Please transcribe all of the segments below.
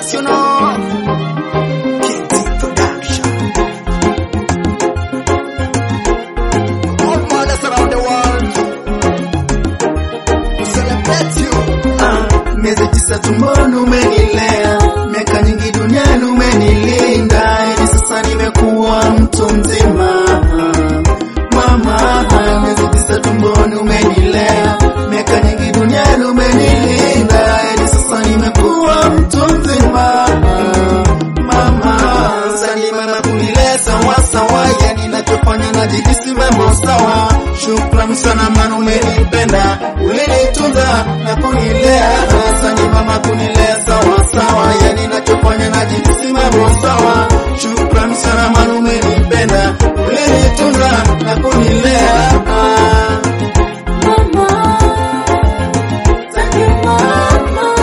Wax, you know. KT Production. All mothers around the world. We celebrate you. Ah, miezi tisa tumboni umenilea, miaka nyingi duniani umenilinda, hivi sasa nimekuwa mtu mzima. Mama, miezi tisa tumboni umenilea, miaka nyingi duniani umenilinda, hivi sasa nimekuwa mtu mzima. Mama, sani mama kunilea sawa sawa, yani nachofanya najihisi mambo sawa. Shukrani sana maana umenipenda, ulinitunza na kunilea. Asante mama kunilea sawa sawa, yani nachofanya najihisi mambo sawa. Shukrani sana maana umenipenda, ulinitunza na kunilea. Ah. Mama, thank you mama.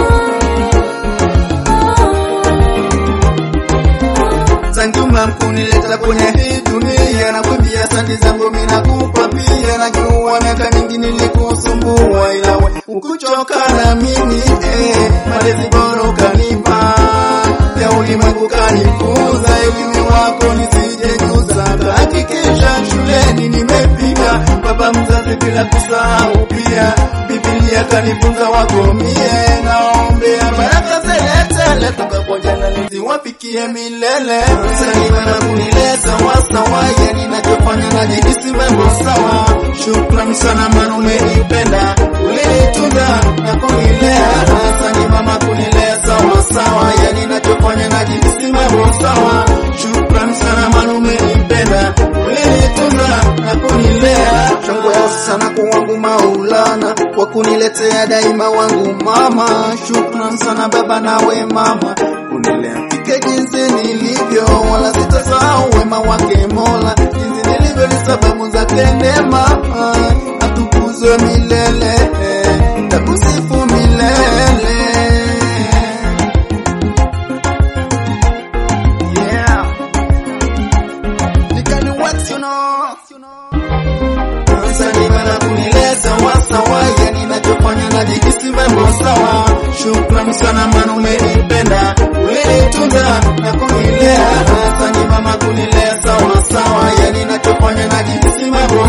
Thank you mom kunileta kwenye hii dunia na kuambia asante zangu mimi nakupa pia najua miaka mingi nilikusumbua ila we ukuchoka na mimi eh malezi bora ukanipa ya ulimwengu kanikuza elimu wako nisijejuza hakikisha shuleni nimefika baba mzazi bila kusahau pia Biblia kanifunza wako mie naombea baraka zeletele toka kwa jana niziwafikie milele salima na kunileza wasawa yani nachofanya najihisi mambo sawa shukrani sana maana umenipenda ulinitunza na kunilea asante mama kunilea sawa sawa yani nachofanya najihisi mambo sawa shukrani sana maana umenipenda ulinitunza na kunilea shangwe sana kwa wangu maulana kwa kuniletea daima wangu mama shukran sana baba nawe mama kunilea fike jinsi nilivyo wala sitasahau wema wake mola jinsi nilivyo ni sababu zake neema atukuzwe milele takusifu milele yeah. Nikani Wax, you know. Asante bana kunileta wasawa, yani nachofanya najihisi mambo sawa. Shukrani sana maana umenipenda, ulinitunza na kunilea. Asante mama kunilea sawa sawa, yani nachofanya najihisi mambo